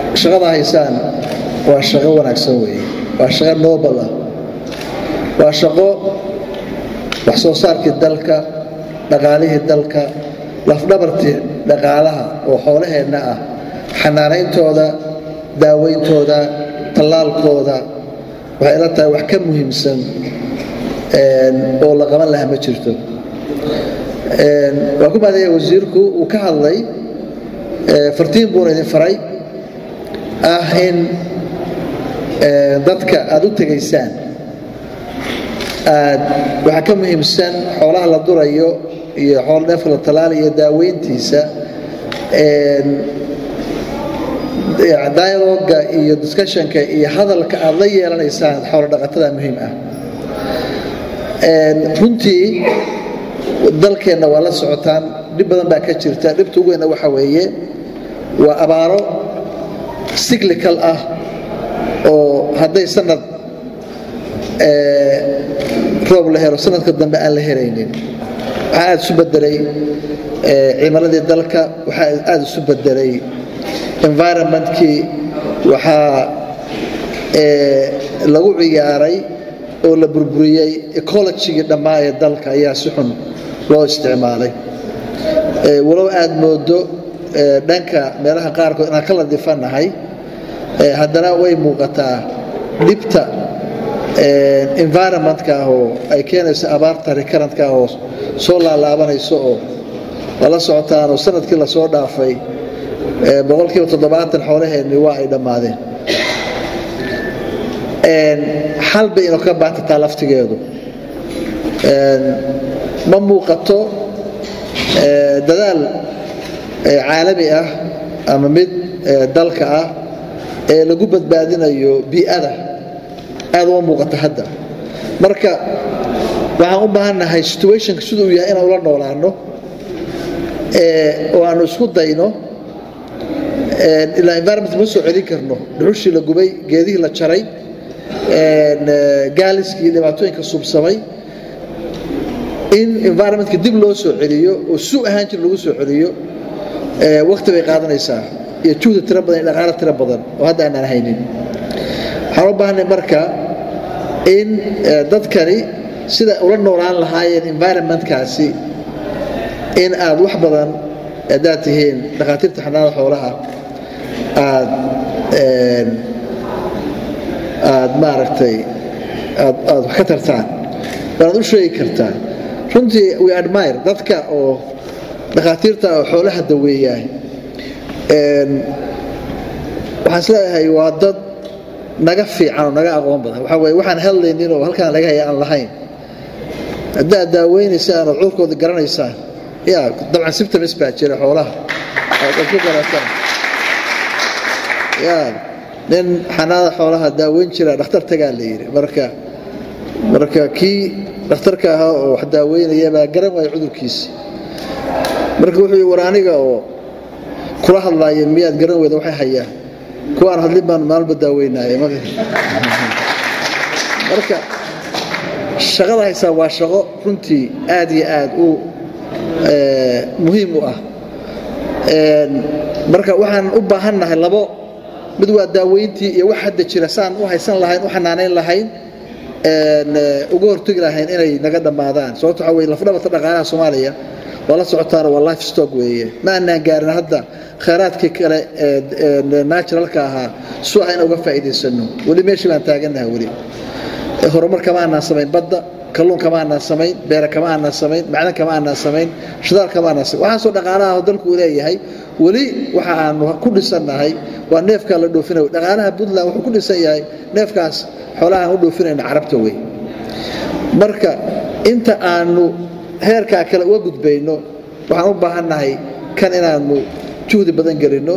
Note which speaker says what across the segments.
Speaker 1: shaqada haysaan waa shaqo wanaagsan weeye waa shaqo noobal ah waa shaqo wax soo saarkii dalka dhaqaalihii dalka lafdhabartii dhaqaalaha oo xoolaheenna ah xanaanayntooda daaweyntooda tallaalkooda waxay ila tahay wax ka muhiimsan oo la qaban lahaa ma jirto waa ku maadaya wasiirku uu ka hadlay fartiin buuna idin faray ah in dadka aad u tegaysaan aad waxaa ka muhiimsan xoolaha la durayo iyo xoolo neefka la talaalayo daaweyntiisa dialoga iyo discussionka iyo hadalka aad la yeelanaysaan xoolo dhaqatada muhiim ah runtii dalkeenna waa la socotaan dhib badan baa ka jirta dhibta ugu weyna waxa weeye waa abaaro cyclical ah oo hadday sanad roob la helo sanadka dambe aan la helaynin waxaa aada isu bedelay cimiladii dalka waxaa aada isu bedelay environmentkii waxaa lagu ciyaaray oo la burburiyey ecologigii dhammaa ee dalka ayaa si xun loo isticmaalay walow aad moodo dhanka meelaha qaarkood inaan ka ladifannahay haddana way muuqataa dhibta environmentka ah oo ay keenayso abaarta recurrentka ah oo soo laalaabanayso oo lala socotaan oo sanadkii lasoo dhaafay boqolkiiba toddobaatan xoolaheenni waa ay dhammaadeen xal bay inuu ka baatataa laftigeedu ma muuqato dadaal caalami ah ama mid dalka ah ee lagu badbaadinayo bii'ada aad uma muuqato hadda marka waxaan u baahannahay situationka siduu yahay inaan ula noolaano oo aanu isku dayno ilaa environment ma soo celin karno dhuxushii la gubay geedihii la jaray gaaliskii iyo dhibaatooyinka subsamay in environmentka dib loo soo celiyo oo suu ahaan jir lagu soo celiyo wakti bay qaadanaysaa iyo juhda tiro badan iyo dhaqaalo tiro badan oo hadda aanaan haynin waxaan u baahnay marka in dadkani sida ula noolaan lahaayeen environmentkaasi in aad wax badan haddaad tihiin dhakhaatiirta xanaanada xoolaha aad aad maaragtay aad aad wax ka tartaan waanaad u sheegi kartaa runtii we admire dadka oo dhakhaatiirta oo xoolaha daweeyaay waxaan isleeyahay waa dad naga fiican oo naga aqoon badan waxaa weye waxaan hadlaynin oo halkaan laga haya aan lahayn haddaad daaweynaysaa ood cudurkooda garanaysaan ya dabcan sibtamis baa jira xoolaha aad ku garataan ya nin xanaada xoolaha daaweyn jira dhakhtar tagaa la yidhi marka marka kii dhakhtarka ahaa oo wax daaweynaya baa garan waaya cudurkiisi marka wuxuu yii war aniga oo kula hadlaaya miyaad garan weyda waxay hayaa kuwaan hadlin baan maalba daaweynaya marka shaqada haysaa waa shaqo runtii aad iyo aad u muhiim u ah marka waxaan u baahannahay labo mid waa daaweyntii iyo wax hadda jira saan u haysan lahayn u xanaanayn lahayn uga hortegi lahayn inay naga dhammaadaan sababto waxa weye lafdhabarta dhaqaalaha soomaaliya waa la socotaana waa life stock weeye ma aanaan gaarin hadda khayraadkii kale ee naturalka ahaa su ah in uga faa'iidaysano weli meeshii baan taagannaha weli horumar kama aanaan samayn badda kalluun kama aanaan samayn beere kama aanaan samayn macdan kama aanaan samayn shidaal kama aanaan samayn waxaasoo dhaqaalaha dalku uu leeyahay weli waxa aanu ku dhisannahay waa neefkaa la dhoofinayo dhaqaalaha puntland wuxuu ku dhisan yahay neefkaas xoolaha aan u dhoofinayna carabta wey marka inta aanu heerkaa kale uga gudbayno waxaan u baahannahay kan inaanu juhdi badan gelinno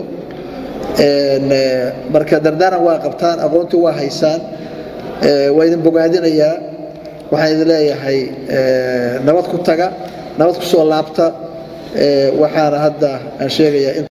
Speaker 1: marka dardaaran waa qabtaan aqoontii waa haysaan waa idin bogaadinayaa waxaan idin leeyahay nabad ku taga nabad ku soo laabta waxaana hadda aan sheegayaa